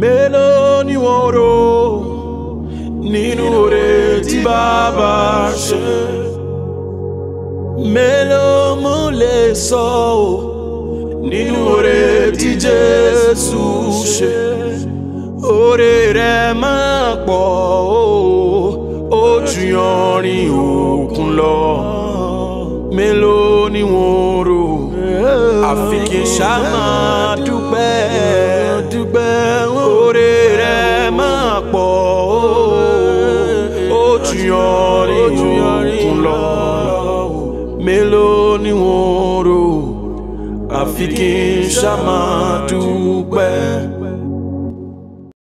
mélòó ni wọ́n rò nínú oore tí bàbá ṣe mélòó mo lè sọ ọ́ nínú oore tí Jésù ṣe oore rẹ̀ máa pọ̀ ó ju yanrìn òkun lọ mélòó ni wọ́n rò àfi kí n ṣá máa dúpẹ́ dúpẹ́ oore rẹ̀ máa pọ̀ ó ju yanrìn òkun lọ mélòó ni wọ́n rò àfi kí n ṣá máa dúpẹ́.